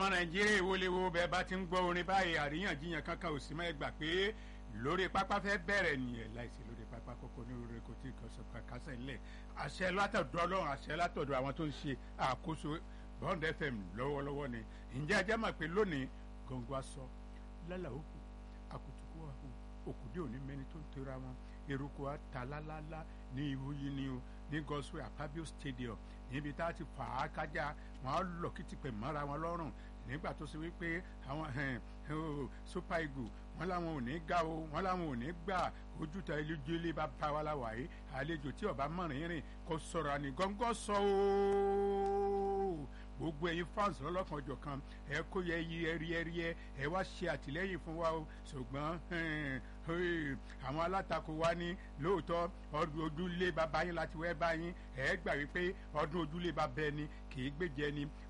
ọmọ nàìjíríà ìwọléwo bẹ́ẹ̀ bá ti ń gbọ́ orin báyìí àríyànjiyàn kankan ò sí mọ́ ẹ gbà pé lórí pápá fẹ́ bẹ̀rẹ̀ nìyẹn láìsí lórí pápá kókó ní orí kò tí ì kọsọ kásẹ̀ ńlẹ̀ àṣẹ látọ̀dọ̀ ọlọ́run àṣẹ látọ̀dọ̀ àwọn tó ń ṣe àkóso bond fm lọ́wọ́lọ́wọ́ ni ǹjẹ́ ajá mọ̀ pé lónìí gọ̀ǹgọ̀ aṣọ lálà òkú àkùtùkù àhù òkùdí òní mẹ́ni tó ń tera wọn eruku atalálálá ní ìwúyí ni o ní goswell akabio stadium níbi tá a ti fà á kájà wọn á lọ kìtìpẹ̀ mọ́ra wọn lọ́rùn nígbà tó ṣe wípé àwọn super eagle wọn làwọn ò ní gbà o wọn làwọn ò ní gbà ojútà ilé bá bá wa láwà yìí àlejò tí ọba mọ̀rin rìn kò sọ̀rọ̀ àní gọ́ngọ́ sọ ooo gbogbo ẹyin fans lọlọkan ọjọ kan ẹ kó yẹ yí ẹrí ẹrí ẹ ẹ wá ṣe àtìlẹyìn fún wa o ṣùgbọn àwọn alátakò wa ní lóòótọ́ ọdún ojúlé bàbá yín láti wẹ́ bá yín ẹ gbà wípé ọdún ojúlé bàbá ẹni kì í gbèjẹ ni